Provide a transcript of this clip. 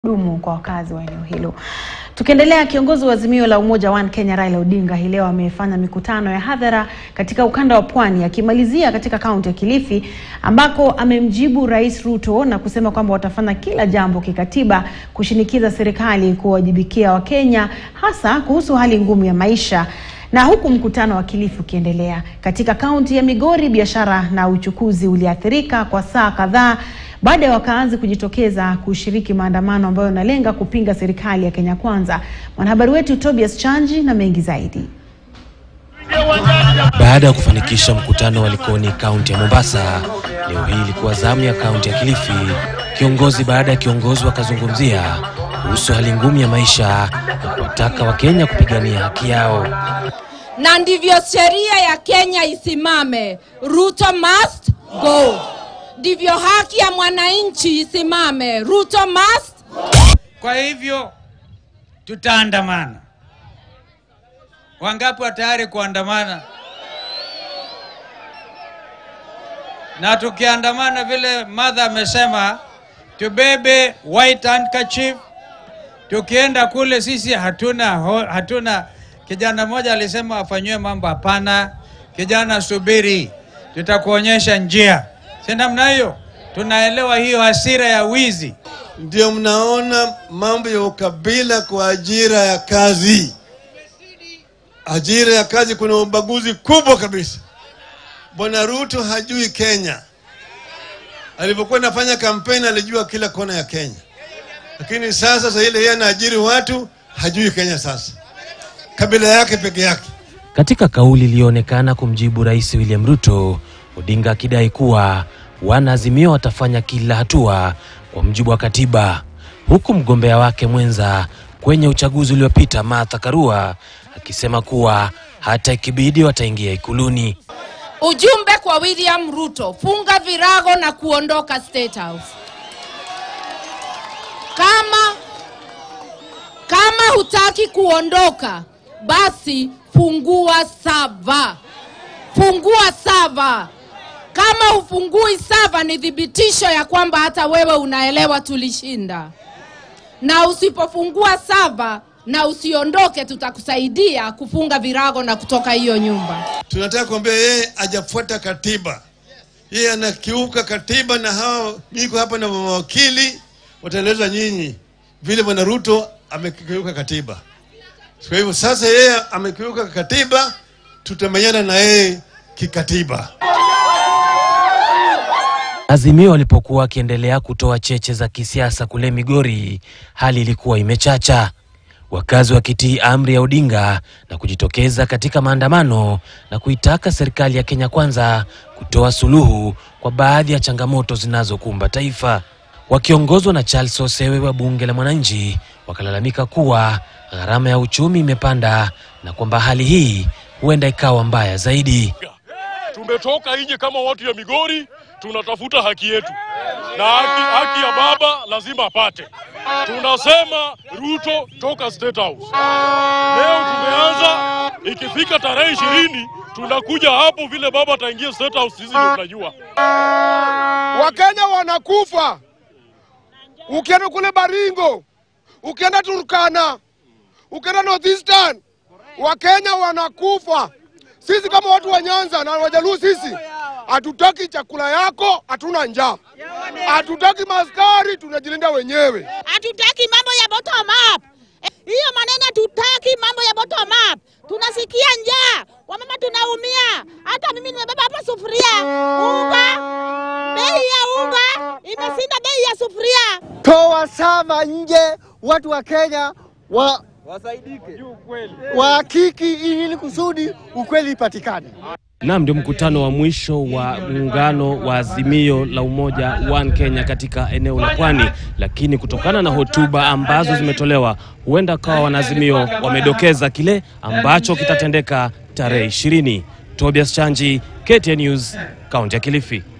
dumu kwa wakazi wa eneo hilo. Tukiendelea, kiongozi wa Azimio la Umoja One Kenya Raila Odinga hii leo amefanya mikutano ya hadhara katika ukanda wa Pwani, akimalizia katika kaunti ya Kilifi ambako amemjibu Rais Ruto na kusema kwamba watafanya kila jambo kikatiba kushinikiza serikali kuwajibikia Wakenya hasa kuhusu hali ngumu ya maisha. Na huku mkutano wa Kilifi ukiendelea, katika kaunti ya Migori biashara na uchukuzi uliathirika kwa saa kadhaa baada ya wakazi kujitokeza kushiriki maandamano ambayo yanalenga kupinga serikali ya Kenya Kwanza. Mwanahabari wetu Tobias Chanji na mengi zaidi. Baada ya kufanikisha mkutano wa Likoni kaunti ya Mombasa, leo hii ilikuwa zamu ya kaunti ya Kilifi. Kiongozi baada ya kiongozi wakazungumzia kuhusu hali ngumu ya maisha na kuwataka Wakenya kupigania haki yao. na ndivyo sheria ya Kenya isimame. Ruto must go. Ndivyo haki ya mwananchi isimame. Ruto must Kwa hivyo tutaandamana. Wangapi wa tayari kuandamana? Na tukiandamana vile madha amesema, tubebe white handkerchief. Tukienda kule sisi hatuna ho- hatuna. Kijana mmoja alisema afanyiwe mambo, hapana. Kijana subiri, tutakuonyesha njia, si namna hiyo? Tunaelewa hiyo hasira ya wizi. Ndio mnaona mambo ya ukabila kwa ajira ya kazi. Ajira ya kazi kuna ubaguzi kubwa kabisa. Bwana Ruto hajui Kenya. Alipokuwa anafanya kampeni alijua kila kona ya Kenya, lakini sasa sasa ile yeye anaajiri watu hajui Kenya. Sasa kabila yake peke yake. Katika kauli iliyoonekana kumjibu Rais William Ruto, Odinga akidai kuwa wanaazimio watafanya kila hatua kwa mujibu wa katiba, huku mgombea wake mwenza kwenye uchaguzi uliopita Martha Karua akisema kuwa hata ikibidi wataingia ikuluni. ujumbe kwa William Ruto, funga virago na kuondoka State House. Kama kama hutaki kuondoka, basi fungua sava, fungua sava. Kama hufungui sava, ni thibitisho ya kwamba hata wewe unaelewa tulishinda. Na usipofungua sava na usiondoke, tutakusaidia kufunga virago na kutoka hiyo nyumba. Tunataka kuambia yeye hajafuata katiba, yeye anakiuka katiba, na hawa niko hapa na mawakili wataeleza nyinyi vile bwana Ruto amekiuka katiba. Kwa hivyo sasa yeye amekiuka katiba, tutamenyana na yeye kikatiba. Azimio walipokuwa wakiendelea kutoa cheche za kisiasa kule Migori, hali ilikuwa imechacha, wakazi wakitii amri ya Odinga na kujitokeza katika maandamano na kuitaka serikali ya Kenya Kwanza kutoa suluhu kwa baadhi ya changamoto zinazokumba taifa. Wakiongozwa na Charles Osewe wa bunge la Mwananchi, wakalalamika kuwa gharama ya uchumi imepanda na kwamba hali hii huenda ikawa mbaya zaidi. Tumetoka nje kama watu ya Migori, tunatafuta haki yetu, na haki, haki ya baba lazima apate. Tunasema Ruto toka State House. Leo tumeanza, ikifika tarehe ishirini tunakuja hapo, vile baba ataingia State House, sisi ndio tunajua. Wakenya wanakufa. Ukienda kule Baringo, ukienda Turkana, ukienda Northeastern, Wakenya wanakufa. Sisi kama watu wa Nyanza na Wajaluo, sisi hatutaki chakula yako, hatuna njaa, hatutaki maskari, tunajilinda wenyewe. hatutaki mambo ya bottom up. Eh, Hiyo maneno hatutaki mambo ya bottom up. Tunasikia njaa, wamama tunaumia. Hata mimi nimebeba hapa sufuria unga, bei ya unga imeshinda bei ya sufuria. toa sama nje, watu wa Kenya wa wahakiki ili kusudi ukweli ipatikane. Naam, ndio mkutano wa mwisho wa muungano wa Azimio la Umoja One Kenya katika eneo la Pwani, lakini kutokana na hotuba ambazo zimetolewa, huenda kawa wanaazimio wamedokeza kile ambacho kitatendeka tarehe ishirini. Tobias Chanji, KTN News, kaunti ya Kilifi.